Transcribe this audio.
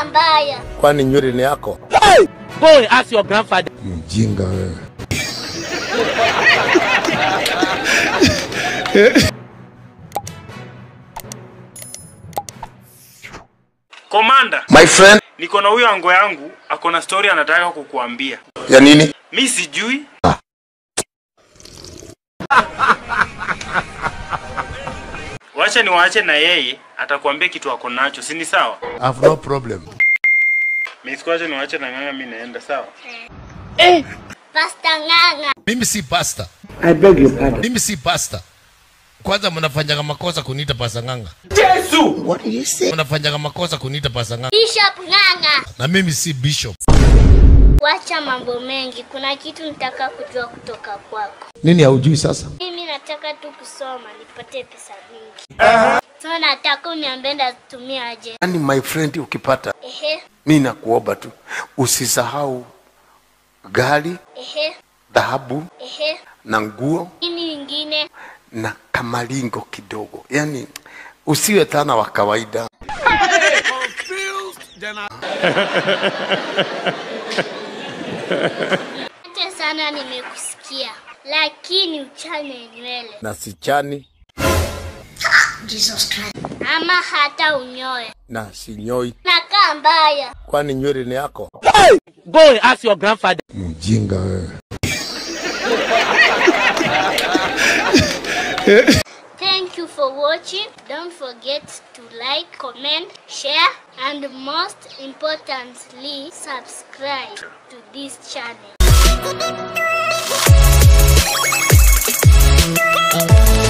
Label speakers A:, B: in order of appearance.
A: Nakaa mbaya.
B: Kwani nywele ni yako?
C: Go ask your grandfather.
B: Mjinga wewe.
D: Komanda,
B: My friend.
D: niko na huyo ango yangu ako na story anataka kukuambia.
B: Ya nini?
D: Mi sijui. Wacha niwaache na yeye, atakuambia kitu ako nacho, si ni sawa?
B: I have no problem.
D: Mi sikuache niwaache na ng'ang'a, mi naenda sawa.
A: Pasta ng'ang'a.
B: Mimi si pasta.
E: I beg your pardon.
B: Mimi si pasta. Kwanza mnafanyaga makosa kuniita pasta nganga.
E: What did you say?
B: Mnafanyaga makosa kuniita pasta nganga.
A: Bishop ng'ang'a.
B: Na mimi si bishop.
A: Wacha mambo mengi. Kuna kitu nitaka kujua kutoka kwako.
B: Nini haujui sasa?
A: Mimi nataka tu kusoma nipate pesa mingi. So nataka uniambie ndatumia aje.
F: Yaani my friend, ukipata
A: Ehe,
F: mi nakuomba tu usisahau gari,
A: ehe,
F: dhahabu
A: ehe.
F: na nguo
A: Nini ingine?
F: na kamalingo kidogo, yaani usiwe tana wa kawaida.
A: Asante sana nimekusikia. Lakini uchane nywele
B: Na sichani
A: ama hata unyoe.
B: na sinyoi.
A: Nakaa mbaya.
B: Kwani nywele ni yako?
C: Go ask your grandfather.
B: Mjinga wewe.
A: Thank you for watching. Don't forget to like, comment, share, and most importantly, subscribe to this channel.